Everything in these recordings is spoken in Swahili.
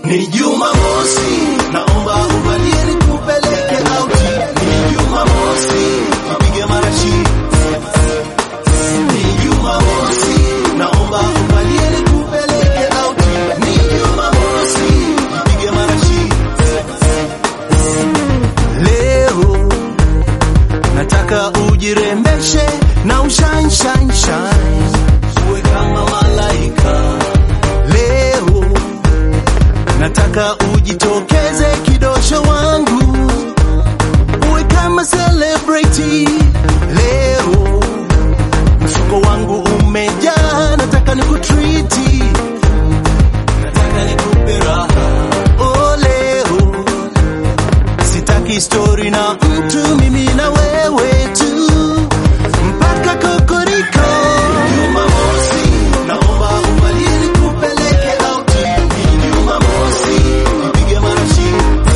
Ni Jumamosi, naomba uvalie nikupeleke auti. Ni Jumamosi, nipige marashi. Ni Jumamosi, naomba uvalie nikupeleke auti. Ni Jumamosi, nipige marashi. Leo nataka ujirembeshe na ushine shine shine, uwe kama malaika. Leo nataka ujitokeze kidosho wangu, uwe kama celebrity. Leo mfuko wangu umejaa, nataka nikutriti, nataka nikupe raha. Oh, leo sitaki story na mtu, mimi na wewe tu mpaka kokoriko. Jumamosi, naomba uvalie nikupeleke auti. Ni Jumamosi, nipige marashi.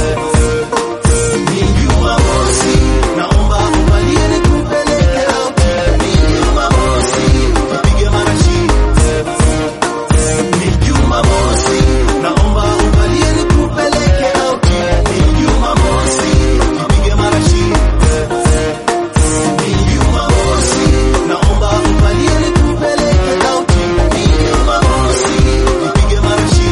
Ni Jumamosi, naomba uvalie nikupeleke auti. Ni Jumamosi, nipige marashi. Ni Jumamosi, naomba uvalie nikupeleke auti. Ni Jumamosi, nipige marashi. Ni Jumamosi, naomba uvalie nikupeleke auti. Ni Jumamosi, nipige marashi.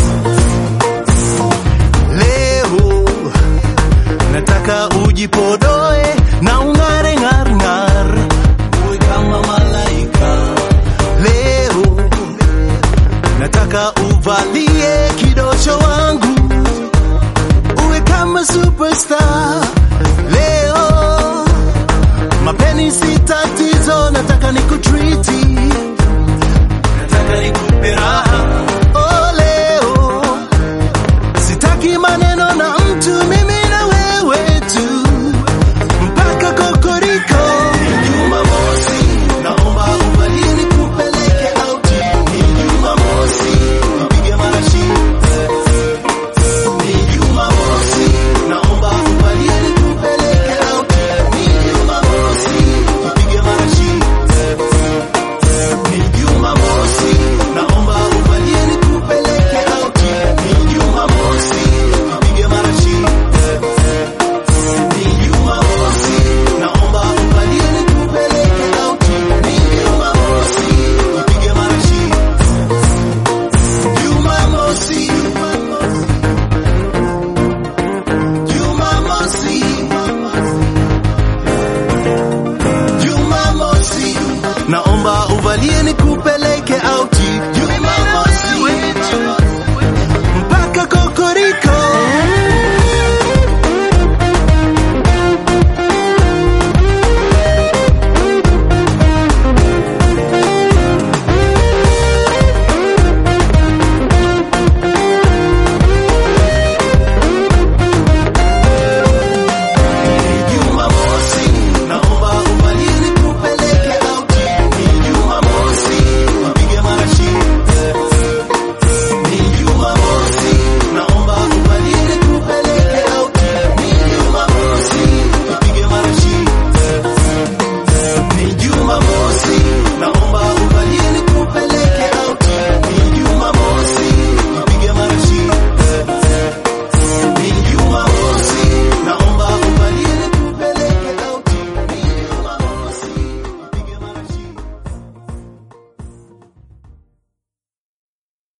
Leo nataka ujipodoe na ung'are ng'ar ng'ar, uwe kama malaika. Leo nataka uvalie kidosho wangu, uwe kama superstar. Leo mapeni si tatizo, nataka nikutriti, nataka nikupe raha. Oh, leo sitaki maneno na mtu, mimi na wewe tu mpaka kokoriko. Ni Jumamosi, naomba uvalie nikupeleke auti. Ni Jumamosi, nipige marashi. Ni Jumamosi, naomba uvalie nikupeleke auti. Ni Jumamosi, nipige marashi. Ni Jumamosi, naomba uvalie nikupeleke auti. Ni Jumamosi, nipige marashi. Ni Jumamosi, naomba uvalie nikupeleke auti. Ni Jumamosi, nipige marashi. Jumamosi, Jumamosi, Jumamosi, naomba uvalie nikupeleke